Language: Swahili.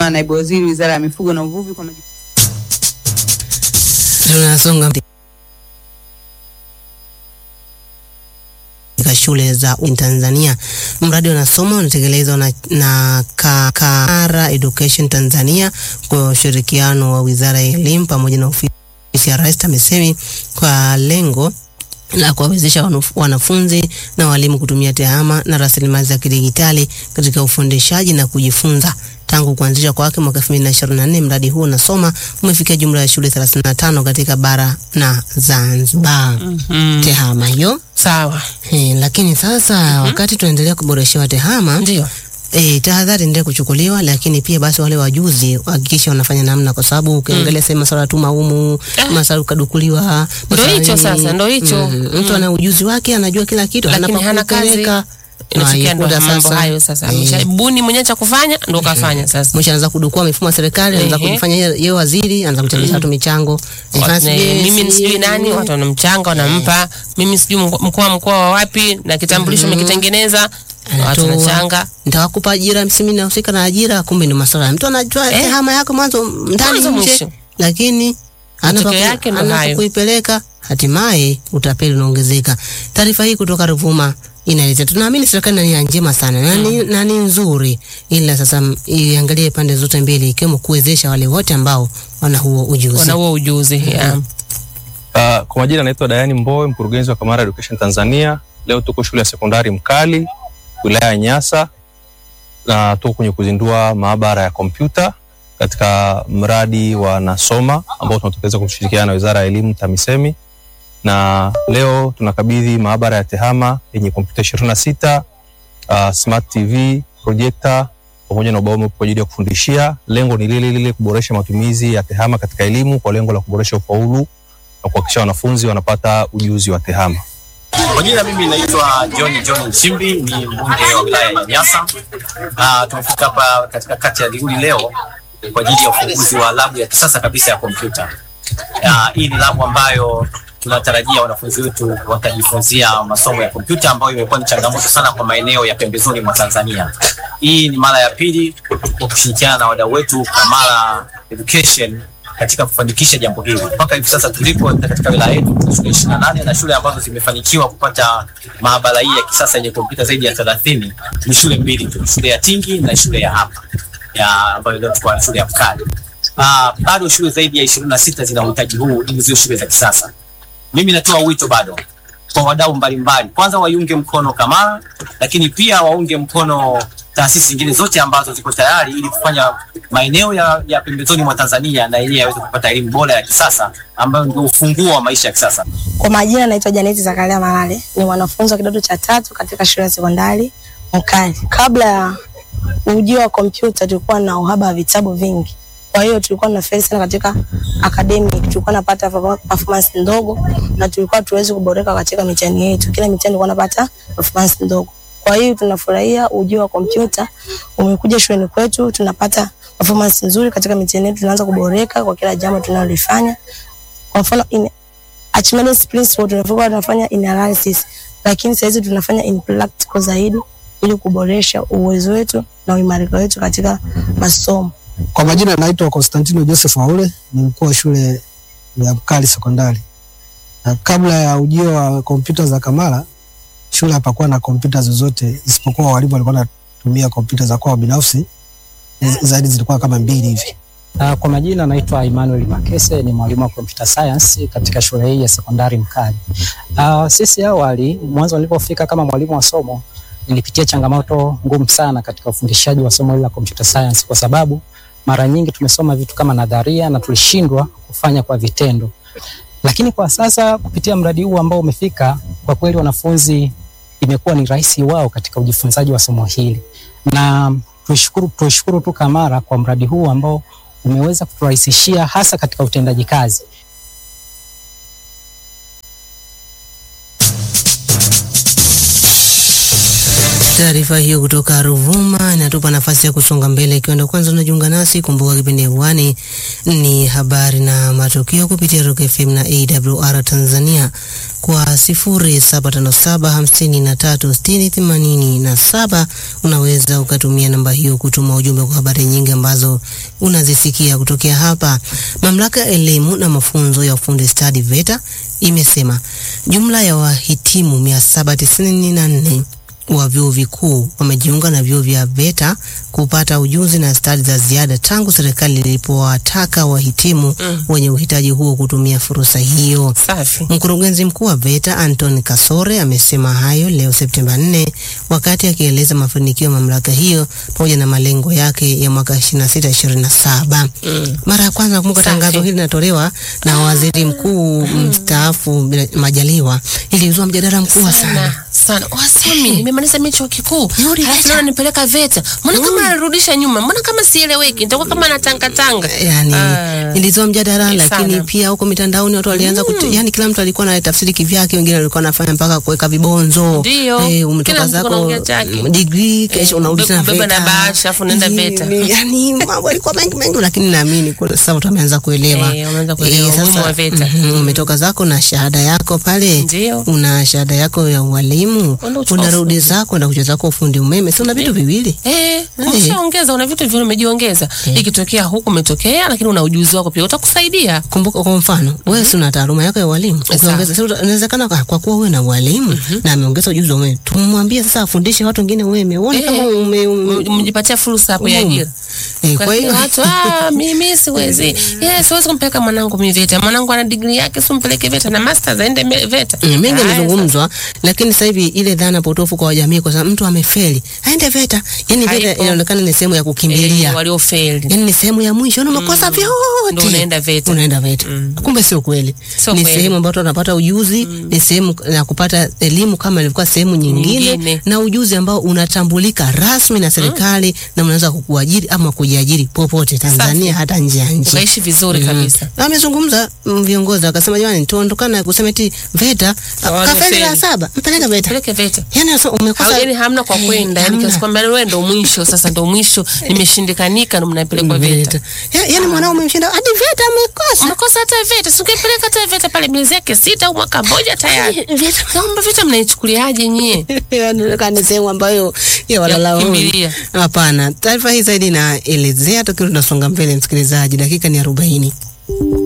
naibu waziri wizara ya mifugo na uvuvi kwa majibu. Tunasonga katika shule za Tanzania. Mradi unasoma unatekelezwa na, na Kakara Education Tanzania kwa ushirikiano wa Wizara ya Elimu pamoja na ofisi ya Rais TAMISEMI kwa lengo la kuwawezesha wanafunzi na walimu kutumia tehama na rasilimali za kidigitali katika ufundishaji na kujifunza. Tangu kuanzishwa kwake mwaka 2024 mradi huu unasoma umefikia jumla ya shule 35 katika bara na Zanzibar. Mhm. Tehama hiyo Sawa. eh, lakini sasa wakati tunaendelea kuboreshewa tehama Ndio. E, tahadhari endelee kuchukuliwa, lakini pia basi wale wajuzi wahakikishe wanafanya namna, kwa sababu ukiangalia sehemu masuala ya tuma humu Ah. masuala kadukuliwa, Ndo masuala hicho nini. sasa, ndo hicho. Mm, Mm. mtu ana ujuzi wake, anajua kila kitu, Lakini hana pa hana kazi. kupeleka. Inafikia ndo Unaikuta mambo sasa, hayo sasa. eh, Ameshabuni mwenyewe cha kufanya ndo kafanya sasa. mwisho anaanza kudukua mifumo ya serikali, anaanza Ehe. kujifanya yeye yeye waziri, anaanza kuchangisha watu michango. Nifanye Eh, sijui- mimi sijui nani, watu wanamchanga wanampa. Mimi sijui mko- mkoa wa mkoa wa wapi na kitambulisho umekitengeneza. Watu Anatoa. wanachanga. nitawakupa ajira, msimi nahusika na ajira, kumbe ni masuala. Mtu anajua Eh. tehama yako mwanzo ndani Mwanzo nje, mwisho. lakini Matokeo yake ndo hayo. kuipeleka hatimaye utapeli unaongezeka. Taarifa hii kutoka Ruvuma inaeleza, tunaamini serikali ina nia njema sana na ni- na ni nzuri, ila sasa m- iangalie pande zote mbili, ikiwemo kuwezesha wale wote ambao wana huo ujuzi. Wana huo ujuzi. yeah. Uh, kwa majina naitwa Dayani Mbowe, mkurugenzi wa Kamara Education Tanzania. Leo tuko shule ya sekondari Mkali, wilaya ya Nyasa, na tuko kwenye kuzindua maabara ya kompyuta katika mradi wa Nasoma ambao tunatekeleza kwa kushirikiana na Wizara ya Elimu TAMISEMI, na leo tunakabidhi maabara ya tehama yenye kompyuta ishirini na sita uh, smart TV, projector pamoja na ubao mweupe kwa ajili ya kufundishia. Lengo ni lile lile, kuboresha matumizi ya tehama katika elimu kwa lengo la kuboresha ufaulu na kuhakikisha wanafunzi wanapata ujuzi wa tehama. Kwa jina mimi naitwa John John Nchimbi, ni mbunge wa wilaya ya Nyasa. Ah, tumefika hapa katika kata ya Liguli leo kwa ajili ya ufunguzi wa labu ya kisasa kabisa ya kompyuta. Ah, hii ni labu ambayo tunatarajia wanafunzi wetu watajifunzia masomo ya kompyuta ambayo imekuwa ni changamoto sana kwa maeneo ya pembezoni mwa Tanzania. Hii ni mara ya pili kwa kushirikiana na wadau wetu Kamara Education katika kufanikisha jambo hili. Mpaka hivi sasa tulipo katika wilaya yetu tuna shule ishirini na nane na shule ambazo zimefanikiwa kupata maabara hii ya kisasa yenye kompyuta zaidi ya thelathini ni shule mbili tu, shule ya Tingi na shule ya hapa ya ambayo leo tuko shule ya Mkali. Ah, bado shule zaidi ya ishirini na sita zina uhitaji huu ili ziwe shule za kisasa. Mimi natoa wito bado kwa wadau mbalimbali, kwanza waiunge mkono Kamara, lakini pia waunge mkono taasisi zingine zote ambazo ziko tayari ili kufanya maeneo ya, ya pembezoni mwa Tanzania na yenyewe yaweze kupata elimu bora ya kisasa ambayo ndio ufunguo wa maisha ya kisasa. Kwa majina naitwa Janeti Zakaria Malale, ni mwanafunzi wa kidato cha tatu katika shule ya sekondari Mkali. Kabla ya ujio wa kompyuta, tulikuwa na uhaba wa vitabu vingi, kwa hiyo tulikuwa tunafeli sana katika academic, tulikuwa napata performance ndogo na tulikuwa tuwezi kuboreka katika mitihani yetu. Kila mitihani tulikuwa napata performance ndogo. Kwa hiyo tunafurahia ujio wa kompyuta umekuja shuleni kwetu, tunapata performance nzuri katika mitihani yetu, tunaanza kuboreka kwa kila jambo tunalolifanya. Kwa mfano in Archimedes principle tunafanya tunafanya in analysis, lakini sasa hizi tunafanya in practical zaidi ili kuboresha uwezo wetu na uimarika wetu katika masomo. Kwa majina naitwa Konstantino Joseph Waule, ni mkuu wa shule ya Mkali sekondari. Na kabla ya ujio wa kompyuta za Kamara, shule hapakuwa na kompyuta zozote isipokuwa walimu walikuwa wanatumia kompyuta za kwao binafsi, zaidi zilikuwa kama mbili hivi. Uh, kwa majina naitwa Emmanuel Makese ni mwalimu wa computer science katika shule hii ya sekondari Mkali. Uh, sisi awali mwanzo nilipofika kama mwalimu wa somo nilipitia changamoto ngumu sana katika ufundishaji wa somo hili la computer science kwa sababu mara nyingi tumesoma vitu kama nadharia na tulishindwa kufanya kwa vitendo. Lakini kwa sasa kupitia mradi huu ambao umefika, kwa kweli wanafunzi imekuwa ni rahisi wao katika ujifunzaji wa somo hili, na tuishukuru tuishukuru tu Kamara kwa mradi huu ambao umeweza kuturahisishia hasa katika utendaji kazi. Taarifa hiyo kutoka Ruvuma inatupa nafasi ya kusonga mbele. Ikiwa ndo kwanza unajiunga nasi, kumbuka kipindi hewani ni habari na matukio kupitia Rock FM na AWR Tanzania kwa sifuri saba tano saba hamsini na tatu sitini themanini na saba. Unaweza ukatumia namba hiyo kutuma ujumbe kwa habari nyingi ambazo unazisikia kutokea hapa. Mamlaka ya elimu na mafunzo ya ufundi stadi VETA imesema jumla ya wahitimu mia saba tisini na nne wa vyuo vikuu wamejiunga na vyuo vya VETA kupata ujuzi na stadi za ziada tangu serikali ilipowataka wahitimu Mm. wenye uhitaji huo kutumia fursa hiyo. Safi. Mkurugenzi mkuu wa VETA Anton Kasore amesema hayo leo Septemba 4 wakati akieleza mafanikio ya mamlaka hiyo pamoja na malengo yake ya mwaka 26 27. Mm. Mara ya kwanza nakumbuka Safi. tangazo hili linatolewa na waziri mkuu mstaafu bila- Majaliwa, ilizua mjadala mkubwa sana. sana sana wasomi nimemaliza mimi chuo kikuu Nirudi halafu VETA. naona nipeleka VETA mbona kama anarudisha nyuma mbona kama sieleweki nitakuwa kama natangatanga yani Ah. ilizua mjadala Sana. lakini pia huko mitandaoni watu walianza mm. yani kila mtu alikuwa na tafsiri kivyake, wengine walikuwa wanafanya mpaka kuweka vibonzo Ndio. eh, Kila umetoka mtu zako anaongea chake. mm, degree kesho Eh, unarudi tena ubebe na VETA. bahasha, alafu unaenda Ni- VETA. ni- yani mambo yalikuwa mengi mengi, lakini naamini kwa sasa watu wameanza kuelewa Eh, wameanza kuelewa umuhimu wa VETA. mhm, umetoka zako na shahada yako pale, Ndio. una shahada yako ya ualimu, Unaenda kuchukua unarudi ufundi. zako na kucheza zako ufundi umeme, si una vitu viwili Eh, umeshaongeza una vitu vile umejiongeza. Ikitokea huku umetokea lakini una ujuzi wako pia utakusaidia. Kumbuka kwa mfano wewe si una taaluma yako ya ualimu, ukiongeza sasa uta- inawezekana kwa, kwa kuwa wewe na ualimu na ameongeza ujuzi wa umeme, tumwambie sasa afundishe watu wengine umeme, uone Eh, kama ume, ume, Mjipatia fursa hapo ya Umuhimu. ajira. eh, Kwa kwa hiyo hiyo watu ah, mimi siwezi. Yes, siwezi kumpeleka mwanangu mimi VETA. Mwanangu ana degree yake, si mpeleke VETA na masters aende me- VETA. Mm, mengi Haya, yamezungumzwa, lakini sasa hivi ile dhana potofu kwa jamii, kwa sababu mtu amefeli aende VETA, yani VETA Haipo. inaonekana ni sehemu ya sasa, kukimbilia eh, waliofeli. yani ni sehemu ya mwisho, na umekosa Ndio vyote unaenda VETA. unaenda VETA. Kumbe sio kweli, Sio ni kweli. sehemu ambayo watu wanapata ujuzi, ni sehemu ya kupata elimu kama ilivyokuwa sehemu nyingine, Nyingine. na ujuzi ambao unatambulika rasmi na serikali na unaweza kukuajiri ama kujiajiri popote Tanzania, hata nje ya nchi. Ukaishi vizuri Mhm. kabisa. Na Amezungumza mm, viongozi wakasema, jamani, tuondokana na kusema eti VETA Hawana kafeli la feli. saba, mpeleke VETA. Peleke VETA. Yani sasa umekosa Hau- yani hamna kwa Eh, kwenda yani hamna. kiasi kwamba wewe ndo mwisho sasa ndo mwisho nimeshindikanika ndo mnapelekwa VETA. Ya- yani mwanao umemshinda hadi VETA amekosa. Unakosa hata VETA, si ungepeleka hata VETA pale miezi yake sita au mwaka mmoja tayari. Naomba VETA mnaichukuliaje nyie? Inaonekana ni sehemu ambayo ya walala hoi. kukimbilia. Hapana, taarifa hii zaidi inaelezea, tukiwa tunasonga mbele, msikilizaji, dakika ni arobaini.